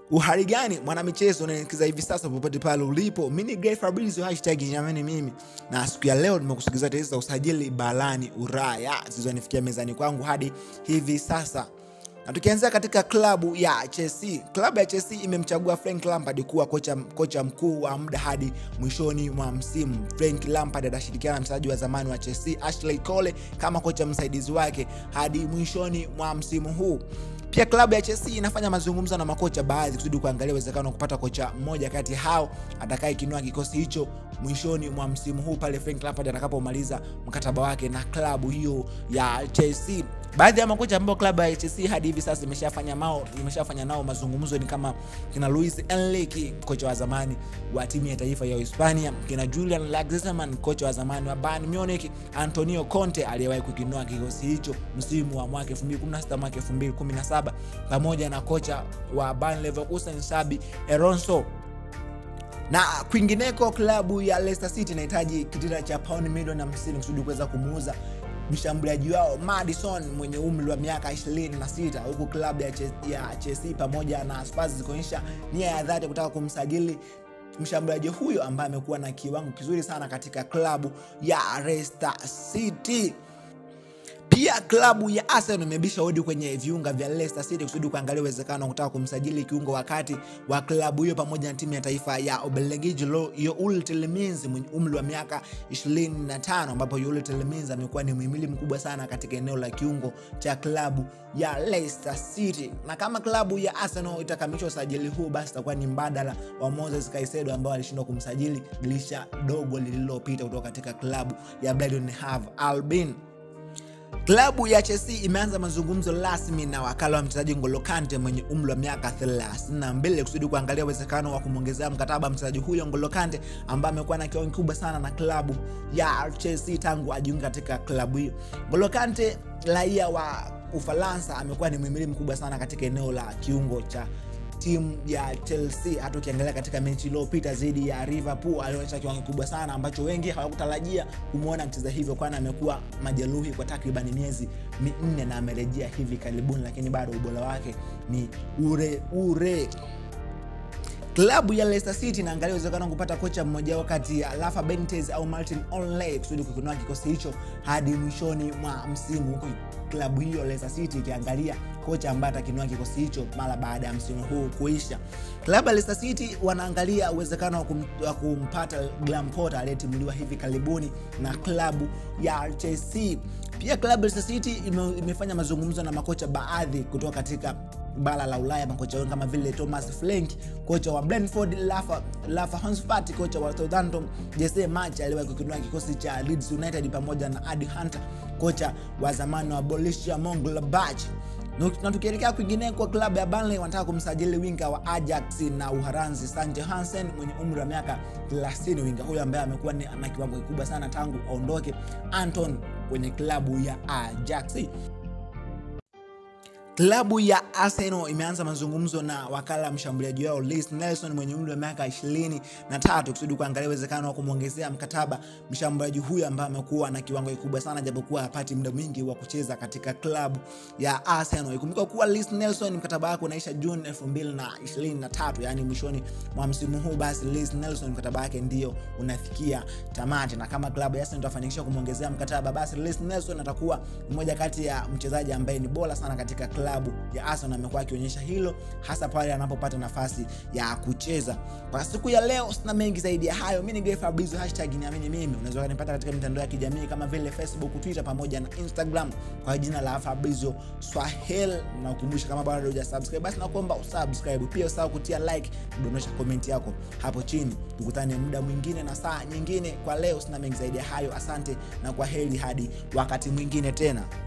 Uhali gani mwanamichezo unaelekeza hivi sasa popote pale ulipo, mimi ni Gray Fabrizio hashtag jamani mimi, na siku ya leo nimekusogezea taarifa za usajili barani Ulaya zilizonifikia mezani kwangu hadi hivi sasa. Na tukianzia katika klabu ya Chelsea, klabu ya Chelsea imemchagua Frank Lampard kuwa kocha, kocha mkuu wa muda hadi mwishoni mwa msimu. Frank Lampard atashirikiana na mchezaji wa zamani wa Chelsea Ashley Cole kama kocha msaidizi wake hadi mwishoni mwa msimu huu. Pia klabu ya Chelsea inafanya mazungumzo na makocha baadhi kusudi kuangalia uwezekano wa kupata kocha mmoja kati hao atakayekinua kikosi hicho mwishoni mwa msimu huu pale Frank Lampard atakapomaliza mkataba wake na klabu hiyo ya Chelsea. Baadhi ya makocha ambao klabu ya Chelsea hadi hivi sasa imeshafanya mao imeshafanya nao mazungumzo ni kama kina Luis Enrique, kocha wa zamani wa timu ya taifa ya Hispania, kina Julian Nagelsmann, kocha wa zamani wa Bayern Munich, Antonio Conte aliyewahi kukinua kikosi hicho msimu wa mwaka 2016 mwaka 2017, pamoja na kocha wa Bayer Leverkusen Xabi Alonso na kwingineko klabu ya Leicester City inahitaji kitita cha paundi milioni 50 kusudi kuweza kumuuza mshambuliaji wao Madison mwenye umri wa miaka 26 huku klabu ya, ya Chelsea pamoja na Spurs zikionyesha nia ya dhati kutaka kumsajili mshambuliaji huyo ambaye amekuwa na kiwango kizuri sana katika klabu ya Leicester City. Pia klabu ya Arsenal imebisha hodi kwenye viunga vya Leicester City kusudi kuangalia uwezekano wa kutaka kumsajili kiungo wakati wa klabu hiyo pamoja na timu ya taifa ya Ubelgiji Youl Tielemans mwenye umri wa miaka 25, ambapo Youl Tielemans amekuwa ni muhimili mkubwa sana katika eneo la kiungo cha klabu ya Leicester City. Na kama klabu ya Arsenal itakamilisha usajili huu, basi itakuwa ni mbadala wa Moses Caicedo ambao alishindwa kumsajili dirisha dogo lililopita kutoka katika klabu ya Brighton Hove Albion. Klabu ya Chelsea imeanza mazungumzo rasmi na wakala wa mchezaji N'Golo Kante mwenye umri wa miaka 32 kusudi kuangalia uwezekano wa kumwongezea mkataba mchezaji huyo N'Golo Kante ambaye amekuwa na kiwango kikubwa sana na klabu ya Chelsea tangu ajiunge katika klabu hiyo. N'Golo Kante raia wa Ufaransa amekuwa ni mhimili mkubwa sana katika eneo la kiungo cha timu ya Chelsea. Hata ukiangalia katika mechi iliyopita dhidi ya Liverpool alionyesha kiwango kikubwa sana ambacho wengi hawakutarajia kumwona mcheza hivyo, kwani amekuwa majeruhi kwa takriban miezi minne na amerejea hivi karibuni, lakini bado ubora wake ni ure ure. Klabu ya Leicester City inaangalia uwezekano wa kupata kocha mmoja wao kati ya Rafa Benitez au Martin O'Neill kusudi kukinua kikosi hicho hadi mwishoni mwa msimu, huku klabu hiyo Leicester City ikiangalia kocha ambaye atakinua kikosi hicho mara baada ya msimu huu kuisha. Klabu ya Leicester City wanaangalia uwezekano wa, kum, wa kumpata Graham Potter aliyetimuliwa hivi karibuni na klabu ya Chelsea. Pia klabu ya Leicester City ime, imefanya mazungumzo na makocha baadhi kutoka katika bara la Ulaya, makocha wengi kama vile Thomas Frank, kocha wa Brentford, Rafa, Rafa Hasenhuttl, kocha wa Southampton, Jesse Marsch aliyewahi kukinua kikosi cha Leeds United, pamoja na Adi Hunter, kocha wa zamani wa Borussia Mönchengladbach na tukielekea kwingineko, klabu ya Burnley wanataka kumsajili winga wa Ajax na Uholanzi Sanje Hansen mwenye umri wa miaka 30. Winga huyo ambaye amekuwa na kiwango kikubwa sana tangu aondoke Anton kwenye klabu ya Ajax. Klabu ya Arsenal imeanza mazungumzo na wakala mshambuliaji wao Reiss Nelson mwenye umri wa miaka 23 kusudi kuangalia uwezekano wa kumwongezea mkataba mshambuliaji huyo ambaye amekuwa na kiwango kikubwa sana japokuwa hapati muda mwingi wa kucheza katika klabu ya Arsenal. Ikumbuka kuwa Reiss Nelson mkataba wake unaisha Juni 2023, yani mwishoni mwa msimu huu, basi Reiss Nelson mkataba wake ndio unafikia tamati, na kama klabu ya Arsenal itafanikisha kumwongezea mkataba, basi Reiss Nelson atakuwa mmoja kati ya mchezaji ambaye ni bora sana katika klabu ya Arsenal amekuwa akionyesha hilo hasa pale anapopata nafasi ya kucheza. Kwa siku ya leo sina mengi zaidi ya hayo. Mimi ni Gray Fabrizio, hashtag niamini mimi. Unaweza kunipata katika mitandao ya kijamii kama vile Facebook, Twitter pamoja na Instagram kwa jina la Fabrizio Swahili, na ukumbusha kama bado hujasubscribe basi nakuomba usubscribe, pia usahau kutia like, kudondosha comment yako hapo chini. Tukutane muda mwingine na saa nyingine. Kwa leo sina mengi zaidi ya hayo. Asante na kwa heri hadi wakati mwingine tena.